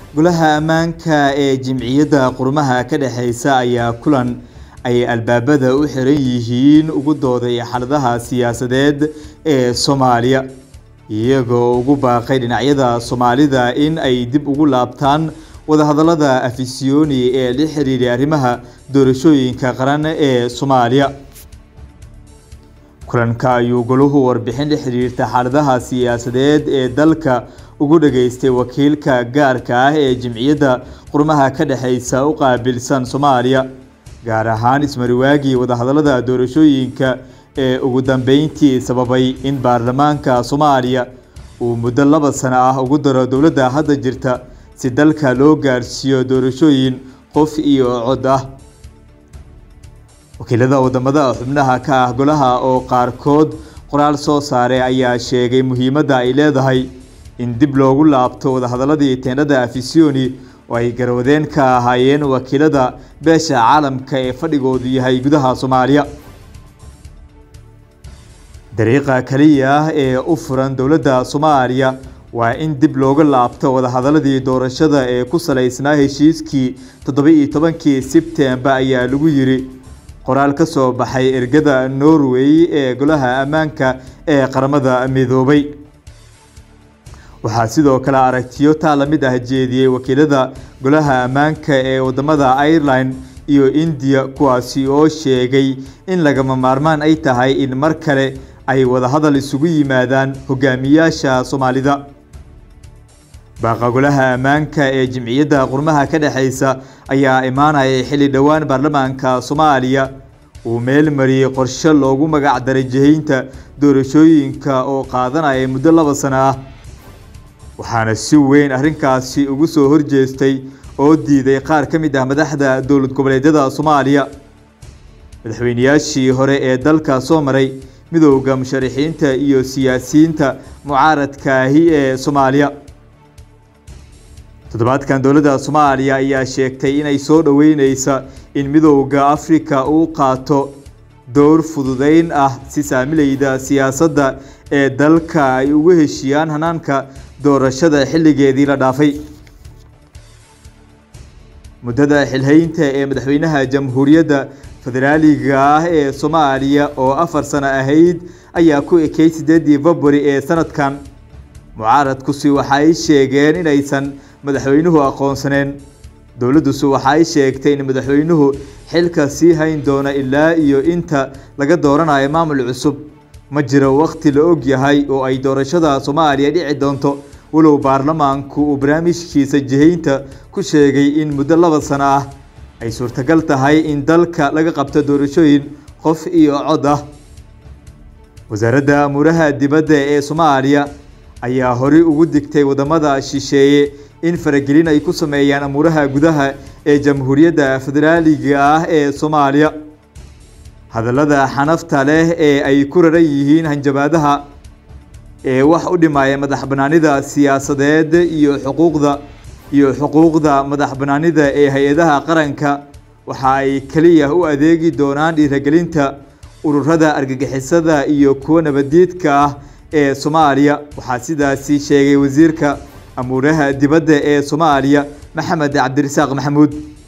golaha ammaanka ee jimciyadda qurmaha ka dhexeysa ayaa kulan ay albaabada u xiran yihiin ugu dooday xaaladaha siyaasadeed ee soomaaliya iyagoo ugu baaqay dhinacyada soomaalida in ay dib ugu laabtaan wadahadallada afisyooni ee la xiriiray arrimaha doorashooyinka qaran ee soomaaliya kulanka ayuu goluhu warbixin la xiriirta xaaladaha siyaasadeed ee dalka ugu dhageystay wakiilka gaarka ah ee jimciyadda qurmaha ka dhexeysa u qaabilsan soomaaliya gaar ahaan ismariwaagii wadahadallada doorashooyinka ee ugu dambeyntii sababay in baarlamaanka soomaaliya uu muddo laba sano ah ugu daro dowladda hadda jirta si dalka loo gaarsiiyo doorashooyin qof iyo cod ah wakiilada wadamada xubnaha ka ah golaha oo qaarkood qoraal soo saaray ayaa sheegay muhiimadda ay leedahay in dib loogu laabto wadahadaladii teendhada afisyooni oo ay garwadeen ka ahaayeen wakiilada beesha caalamka ee fadhigoodu yahay gudaha soomaaliya dariiqa keliya ah ee u furan dowladda soomaaliya waa in dib looga laabto wadahadaladii doorashada ee ku salaysnaa heshiiskii toddoba-iyo tobankii sebtembar ayaa lagu yiri qoraal ka soo baxay ergada norway ee golaha ammaanka ee qaramada midoobay waxaa sidoo kale aragtiyo taa la mid ah jeediyey wakiilada golaha ammaanka ee wadamada ireland iyo indiya kuwaasi oo sheegay in lagama maarmaan ay tahay in mar kale ay wadahadal isugu yimaadaan hogaamiyaasha soomaalida baaqa golaha ammaanka ee jimciyadda qurmaha ka dhexeysa ayaa imaanayay xilli dhowaan baarlamaanka soomaaliya uu meel mariyey qorshe loogu magac daray jihaynta doorashooyinka oo qaadanaya muddo laba sano ah waxaana si weyn arrinkaasi ugu soo horjeestay oo diiday qaar ka mid ah madaxda dowlad goboleedyada soomaaliya madaxweyneyaashii hore ee dalka soo maray midowda musharaxiinta iyo siyaasiyiinta mucaaradkaahi ee soomaaliya toddobaadkan dowladda soomaaliya ayaa sheegtay inay soo dhoweyneysa in midowda afrika uu qaato dowr fududeyn ah si saamilayda siyaasadda ee dalka ay ugu heshiiyaan hanaanka doorashada xilligeedii la dhaafay muddada xilhaynta ee madaxweynaha jamhuuriyadda federaaliga ah ee soomaaliya oo afar sano ahayd ayaa ku ekay sideedii february ee sanadkan mucaaradkusi waxa ay sheegeen inaysan madaxweynuhu aqoonsaneen dowladdusu waxa ay sheegtay in madaxweynuhu xilka sii hayn doono ilaa iyo inta laga dooranayo maamul cusub ma jiro wakhti la og yahay oo ay doorashada soomaaliya dhici doonto walow baarlamaanku uu barnaamijkiisa jihaynta ku sheegay in muddo laba sano ah ay suurtagal tahay in dalka laga qabto doorashooyin qof iyo cod ah wasaaradda amuuraha dibadda ee soomaaliya ayaa horey ugu digtay wadamada shisheeye in faragelin ay ku sameeyaan amuuraha gudaha ee jamhuuriyadda federaaliga ah ee soomaaliya hadallada xanafta leh ee ay ku raran yihiin hanjabaadaha ee wax u dhimaya madax banaanida siyaasadeed iyo xuquuqda iyo xuquuqda madax banaanida ee hay-adaha qaranka waxa ay keliya u adeegi doonaan dhiiragelinta ururada argagixisada iyo kuwa nabadiidka ah ee soomaaliya waxaa sidaasi sheegay wasiirka amuuraha dibadda ee soomaaliya maxamed cabdirasaaq maxamuud